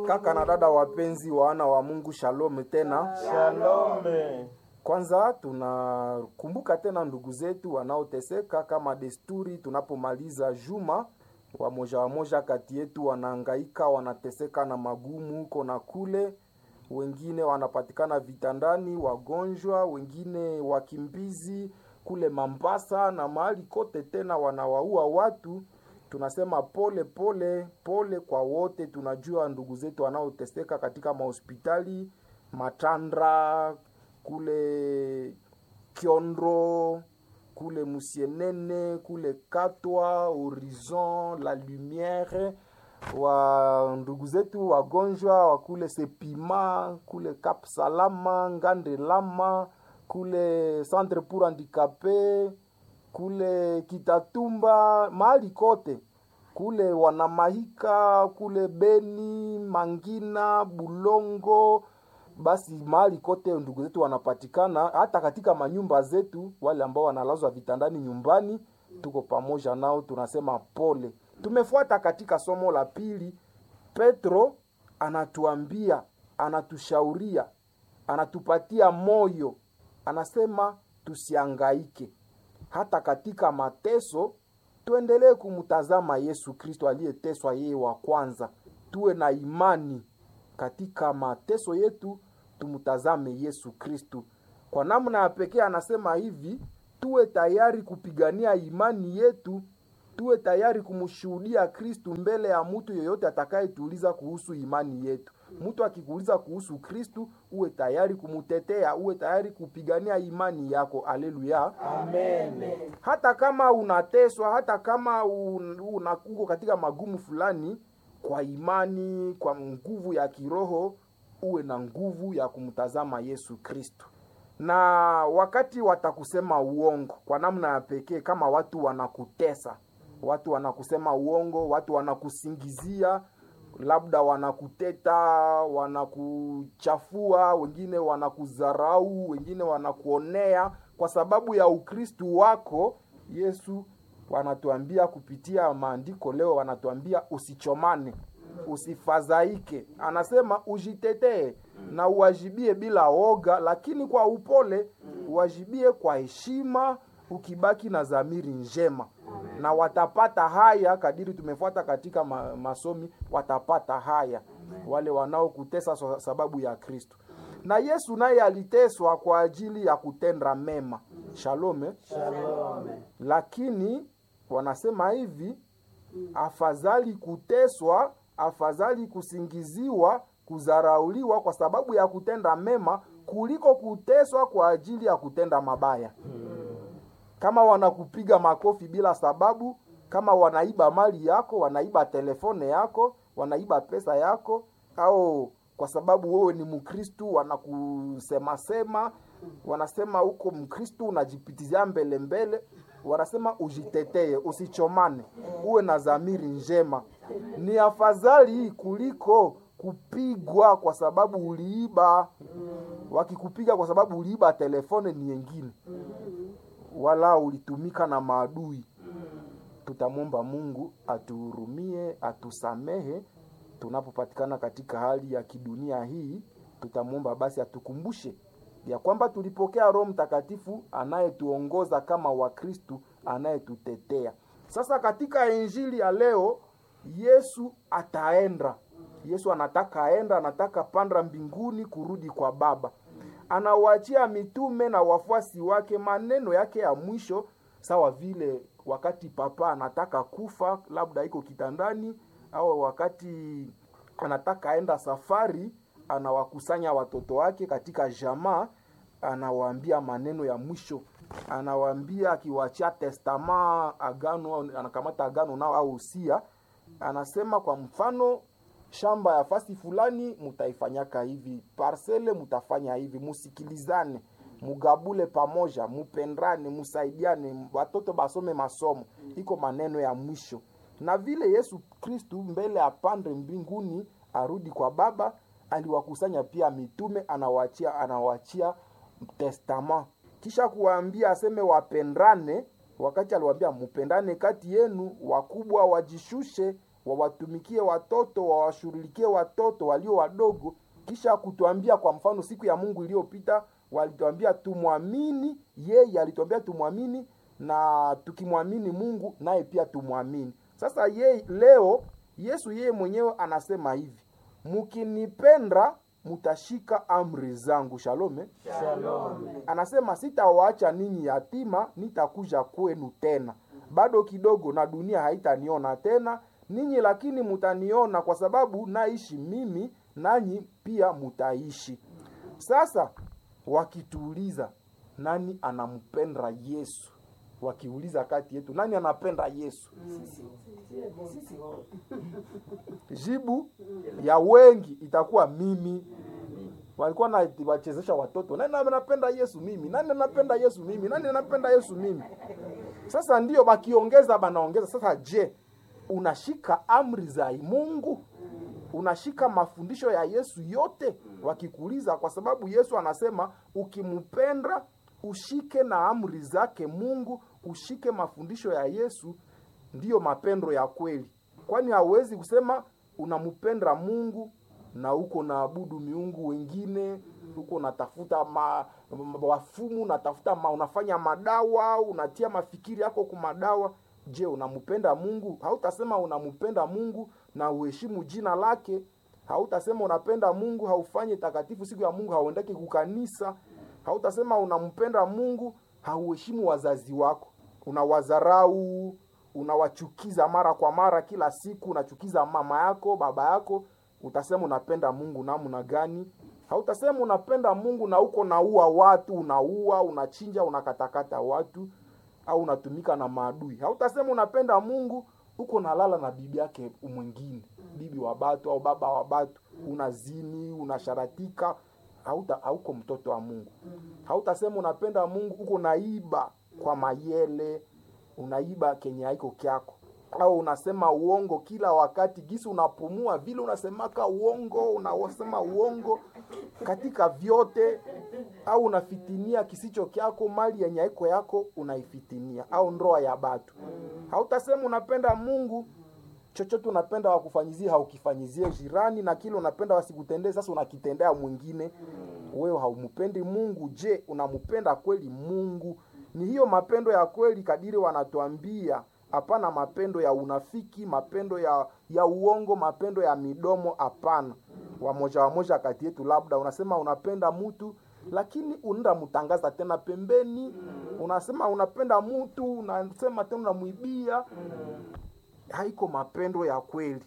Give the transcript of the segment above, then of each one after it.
Kaka na dada wapenzi, wana wa Mungu, shalom tena. Shalome. Kwanza tunakumbuka tena ndugu zetu wanaoteseka kama desturi. Tunapomaliza juma, wamoja wamoja kati yetu wanahangaika, wanateseka na magumu huko na kule, wengine wanapatikana vitandani, wagonjwa, wengine wakimbizi kule Mambasa na mahali kote, tena wanawaua watu. Tunasema pole pole pole kwa wote. Tunajua ndugu zetu wanaoteseka katika mahospitali Matandra kule Kiondro kule Musienene kule Katwa Horizon La Lumiere, wa ndugu zetu wagonjwa wa kule Sepima kule Cap Salama Ngande Lama kule Centre pour Handicapé kule Kitatumba mahali kote kule Wanamahika kule Beni Mangina Bulongo basi mahali kote ndugu zetu wanapatikana, hata katika manyumba zetu. Wale ambao wanalazwa vitandani nyumbani, tuko pamoja nao, tunasema pole. Tumefuata katika somo la pili, Petro anatuambia, anatushauria, anatupatia moyo, anasema tusiangaike hata katika mateso, tuendelee kumtazama Yesu Kristo aliyeteswa yeye wa kwanza, tuwe na imani katika mateso yetu tumtazame Yesu Kristu. Kwa namna ya pekee anasema hivi, tuwe tayari kupigania imani yetu, tuwe tayari kumshuhudia Kristu mbele ya mtu yeyote atakayetuuliza kuhusu imani yetu. Mtu akikuuliza kuhusu Kristu, uwe tayari kumutetea, uwe tayari kupigania imani yako. Aleluya, Amen. hata kama unateswa, hata kama un, una, uko katika magumu fulani kwa imani, kwa nguvu ya kiroho, uwe na nguvu ya kumtazama Yesu Kristo. Na wakati watakusema uongo kwa namna ya pekee, kama watu wanakutesa, watu wanakusema uongo, watu wanakusingizia, labda wanakuteta, wanakuchafua, wengine wanakudharau, wengine wanakuonea kwa sababu ya Ukristu wako, Yesu wanatuambia kupitia maandiko leo, wanatuambia usichomane, usifadhaike. Anasema ujitetee na uwajibie bila woga, lakini kwa upole, uwajibie kwa heshima, ukibaki na dhamiri njema, na watapata haya kadiri tumefuata katika ma masomi, watapata haya wale wanaokutesa kwa sababu ya Kristo. Na Yesu naye aliteswa kwa ajili ya kutenda mema. Shalome, Shalome. lakini wanasema hivi, afadhali kuteswa, afadhali kusingiziwa, kudharauliwa kwa sababu ya kutenda mema kuliko kuteswa kwa ajili ya kutenda mabaya. Kama wanakupiga makofi bila sababu, kama wanaiba mali yako, wanaiba telefone yako, wanaiba pesa yako, au kwa sababu wewe ni Mkristu wanakusemasema, wanasema huko Mkristu unajipitizia mbele mbele, wanasema ujitetee, usichomane, uwe na dhamiri njema. Ni afadhali kuliko kupigwa kwa sababu uliiba. Wakikupiga kwa sababu uliiba telefone ni yengine, wala ulitumika na maadui. Tutamwomba Mungu atuhurumie, atusamehe tunapopatikana katika hali ya kidunia hii. Tutamwomba basi atukumbushe ya kwamba tulipokea Roho Mtakatifu anayetuongoza kama Wakristu, anayetutetea. Sasa katika injili ya leo, Yesu ataenda. Yesu anataka aenda, anataka panda mbinguni kurudi kwa Baba. Anawaachia mitume na wafuasi wake maneno yake ya mwisho, sawa vile wakati papa anataka kufa, labda iko kitandani, au wakati anataka aenda safari, anawakusanya watoto wake katika jamaa, anawaambia maneno ya mwisho, anawaambia akiwaachia testama, agano, anakamata agano nao au usia, anasema kwa mfano shamba ya fasi fulani mutaifanyaka hivi, parsele mutafanya hivi, musikilizane, mugabule pamoja, mupendane, musaidiane, watoto basome masomo. Iko maneno ya mwisho, na vile Yesu Kristu mbele apande mbinguni arudi kwa Baba, aliwakusanya pia mitume, anawaachia anawaachia testama, kisha kuwaambia aseme wapendane. Wakati aliwaambia mupendane kati yenu, wakubwa wajishushe wawatumikie watoto, wawashughulikie watoto walio wadogo, kisha kutuambia kwa mfano, siku ya Mungu iliyopita walituambia tumwamini yeye, alituambia tumwamini na tukimwamini Mungu naye pia tumwamini. Sasa yeye leo Yesu yeye mwenyewe anasema hivi, mkinipenda mutashika amri zangu. Shalome. Shalom. Anasema sitawaacha ninyi yatima, nitakuja kwenu tena. Bado kidogo na dunia haitaniona tena ninyi, lakini mutaniona kwa sababu naishi mimi, nanyi pia mutaishi. Sasa wakituuliza nani anampenda Yesu, wakiuliza kati yetu nani anapenda Yesu, jibu ya wengi itakuwa mimi. Walikuwa na wachezesha watoto, nani anapenda Yesu? Mimi. Nani anapenda Yesu? Mimi. Nani anapenda Yesu? Mimi. Sasa ndio bakiongeza, banaongeza sasa. Je, unashika amri za Mungu? Unashika mafundisho ya Yesu yote? Wakikuuliza, kwa sababu Yesu anasema ukimpenda ushike na amri zake Mungu, ushike mafundisho ya Yesu, ndiyo mapendo ya kweli. Kwani hauwezi kusema unampenda Mungu na uko naabudu miungu wengine, uko unatafuta ma, ma, wafumu unatafuta ma, unafanya madawa, unatia mafikiri yako kwa madawa. Je, unampenda Mungu? Hautasema unampenda Mungu na uheshimu jina lake. Hautasema unapenda Mungu haufanye takatifu siku ya Mungu, hauendeki kukanisa. Hautasema unampenda Mungu hauheshimu wazazi wako, unawadharau, unawachukiza mara kwa mara, kila siku unachukiza mama yako, baba yako utasema unapenda Mungu namna gani? Hautasema unapenda Mungu na uko naua watu, unaua, unachinja, unakatakata watu au unatumika na maadui. Hautasema unapenda Mungu uko nalala na bibi yake mwingine, bibi wa batu au baba wa batu, unazini, unasharatika. Hauta, hauko mtoto wa Mungu. Hautasema unapenda Mungu uko naiba kwa mayele, unaiba kenye haiko kyako au unasema uongo kila wakati, gisi unapumua vile unasemaka uongo, unasema uongo katika vyote, au unafitinia kisicho kyako, mali yenye haiko yako unaifitinia, au ndoa ya batu. Hautasema unapenda Mungu, chochote unapenda wakufanyizie haukifanyizie jirani, na kile unapenda wasikutendee, sasa unakitendea mwingine. Wewe haumpendi Mungu. Je, unampenda kweli Mungu? Ni hiyo mapendo ya kweli kadiri wanatuambia Hapana mapendo ya unafiki, mapendo ya ya uongo, mapendo ya midomo. Hapana. Wamoja wamoja kati yetu, labda unasema unapenda mtu, lakini unaenda mtangaza tena pembeni. Unasema unapenda mtu, unasema tena unamwibia. Haiko mapendo ya kweli.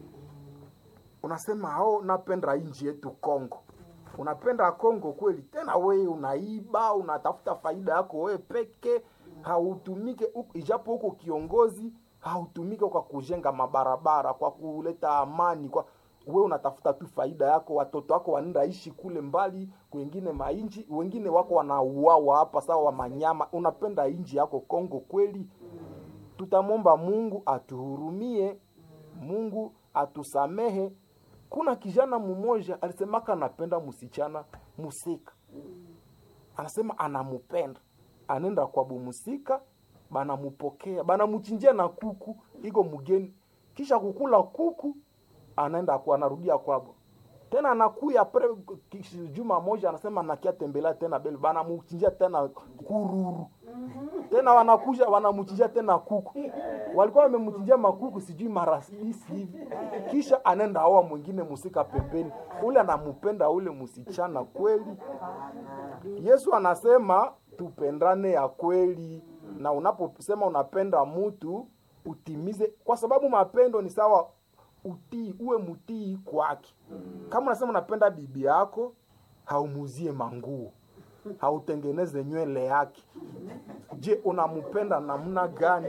Unasema hao napenda nchi yetu Kongo, unapenda Kongo kweli, tena wewe unaiba, unatafuta faida yako wewe peke hautumike ijapo huko kiongozi, hautumike kwa kujenga mabarabara, kwa kuleta amani, kwa wewe unatafuta tu faida yako. Watoto wako wanaenda ishi kule mbali kwengine mainji, wengine wako wanauawa hapa sawa wa manyama. Unapenda inji yako Kongo kweli? Tutamwomba Mungu atuhurumie, Mungu atusamehe. Kuna kijana mmoja alisemaka anapenda msichana musika, anasema anamupenda anenda kwa bumusika, banamupokea banamuchinjia na kuku iko mgeni, kisha kukula kuku anaenda kwa anarudia kwabo tena, anakuya pre juma moja, anasema nakia tembelea tena bele, banamuchinjia tena kururu tena, wanakuja wanamuchinjia tena kuku, walikuwa wamemchinjia makuku sijui mara hisi hivi, kisha anaenda aoa mwingine musika pembeni, ule anamupenda ule musichana kweli. Yesu anasema tupendane ya kweli, na unaposema unapenda mtu utimize, kwa sababu mapendo ni sawa utii, uwe mtii kwake. Kama unasema unapenda bibi yako, haumuzie manguo, hautengeneze nywele yake. Je, unampenda namna gani?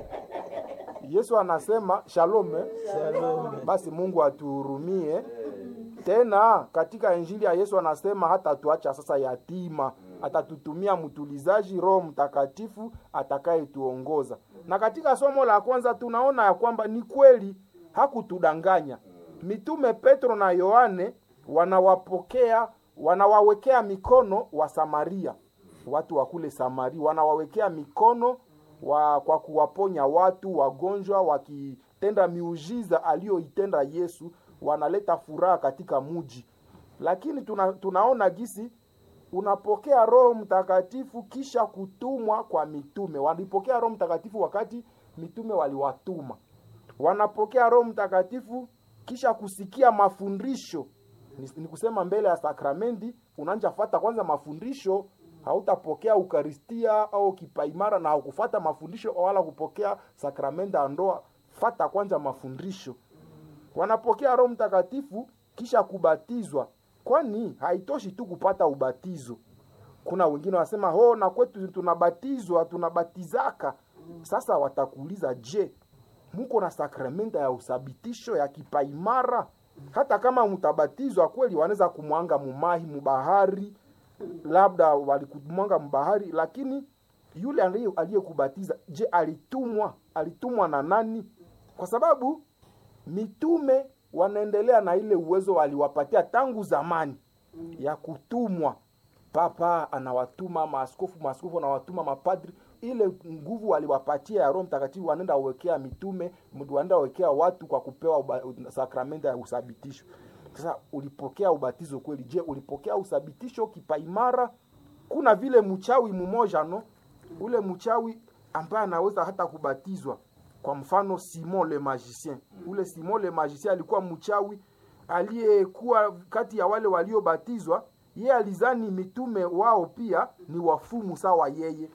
Yesu anasema shalome, Shalom. basi Mungu atuhurumie. Tena katika injili ya Yesu anasema hata tuacha sasa yatima, atatutumia mtulizaji, Roho Mtakatifu atakayetuongoza. Na katika somo la kwanza tunaona ya kwamba ni kweli hakutudanganya. Mitume Petro na Yohane wanawapokea, wanawawekea mikono wa Samaria, watu wa kule Samaria, wanawawekea mikono wa, kwa kuwaponya watu wagonjwa, wanatenda miujiza aliyoitenda Yesu, wanaleta furaha katika muji. Lakini tuna, tunaona gisi unapokea Roho Mtakatifu kisha kutumwa kwa mitume. Walipokea Roho Mtakatifu wakati mitume waliwatuma. Wanapokea Roho Mtakatifu kisha kusikia mafundisho. Ni, ni kusema mbele ya sakramenti unanja fata kwanza mafundisho, hautapokea ukaristia au kipaimara na haukufata mafundisho wala kupokea sakramenti ya ndoa. Fata kwanza mafundisho. Wanapokea Roho Mtakatifu kisha kubatizwa kwani haitoshi tu kupata ubatizo. Kuna wengine wanasema ho, na kwetu tunabatizwa tunabatizaka. Sasa watakuuliza, je, muko na sakramenta ya usabitisho ya kipaimara? Hata kama mtabatizwa kweli, wanaweza kumwanga mumahi mubahari, labda walikumwanga mubahari, lakini yule aliyekubatiza, je, alitumwa? Alitumwa na nani? Kwa sababu mitume wanaendelea na ile uwezo waliwapatia tangu zamani ya kutumwa. Papa anawatuma maaskofu, maaskofu anawatuma mapadri. Ile nguvu waliwapatia ya Roho Mtakatifu wanaenda wekea mitume, wanaenda wekea watu kwa kupewa sakramenta ya usabitisho. Sasa ulipokea ubatizo kweli? Je, ulipokea usabitisho kipaimara? Kuna vile mchawi mmoja no, ule mchawi ambaye anaweza hata kubatizwa kwa mfano Simon le Magicien. Ule Simon le Magicien alikuwa mchawi aliyekuwa kati ya wale waliobatizwa. Yeye alizani mitume wao pia ni wafumu sawa yeye.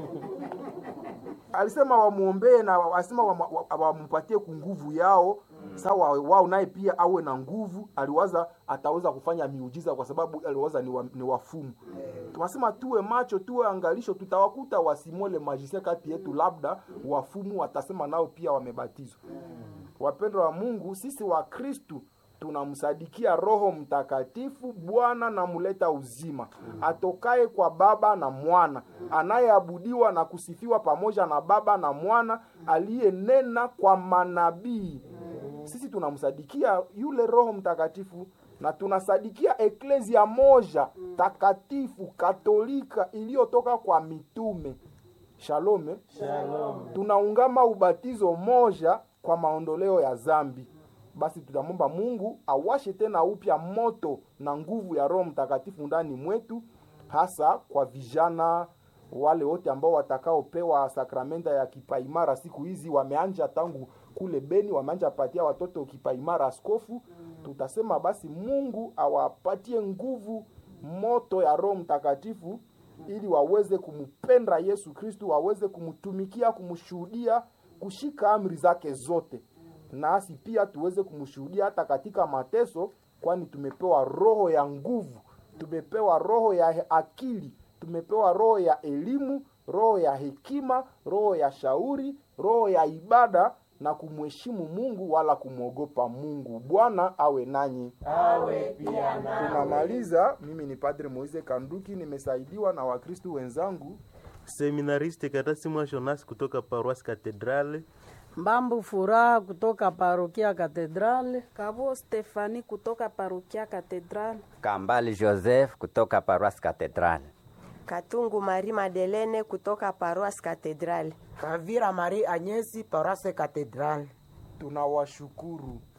Alisema wamwombee na alisema wampatie kunguvu yao sawa wao, naye pia awe na nguvu. Aliwaza ataweza kufanya miujiza kwa sababu aliwaza ni, wa, ni wafumu. Tunasema tuwe macho, tuwe angalisho, tutawakuta wasimole majisia kati yetu, labda wafumu watasema nao pia wamebatizwa. Wapendwa wa Mungu, sisi wa Kristu tunamsadikia Roho Mtakatifu, Bwana na muleta uzima, atokaye kwa Baba na Mwana, anayeabudiwa na kusifiwa pamoja na Baba na Mwana, aliyenena kwa manabii. Sisi tunamsadikia yule Roho Mtakatifu na tunasadikia eklezia moja takatifu katolika iliyotoka kwa mitume. Shalome, Shalom. tunaungama ubatizo moja kwa maondoleo ya zambi. Basi tutamwomba Mungu awashe tena upya moto na nguvu ya Roho Mtakatifu ndani mwetu, hasa kwa vijana wale wote ambao watakaopewa sakramenta ya kipaimara siku hizi. Wameanja tangu kule Beni, wameanja patia watoto kipaimara askofu. Tutasema basi Mungu awapatie nguvu moto ya Roho Mtakatifu ili waweze kumpenda Yesu Kristu, waweze kumtumikia, kumshuhudia, kushika amri zake zote, nasi pia tuweze kumshuhudia hata katika mateso, kwani tumepewa roho ya nguvu, tumepewa roho ya akili, tumepewa roho ya elimu, roho ya hekima, roho ya shauri, roho ya ibada na kumheshimu Mungu wala kumwogopa Mungu. Bwana awe nanyi. Awe pia nawe. Tunamaliza. Mimi ni Padre Moise Kanduki, nimesaidiwa na Wakristu wenzangu. Seminariste Katasi Jonas kutoka Paroisse Cathedrale. Mbambu Furaha kutoka Parokia Katedrale. Kavo Stefani kutoka Parokia Katedral. Kambali Joseph kutoka Paroisse Cathedrale. Katungu Marie Madelene kutoka Paroisse Cathedrale. Kavira Marie Agnesi Paroisse Cathedrale. Tunawashukuru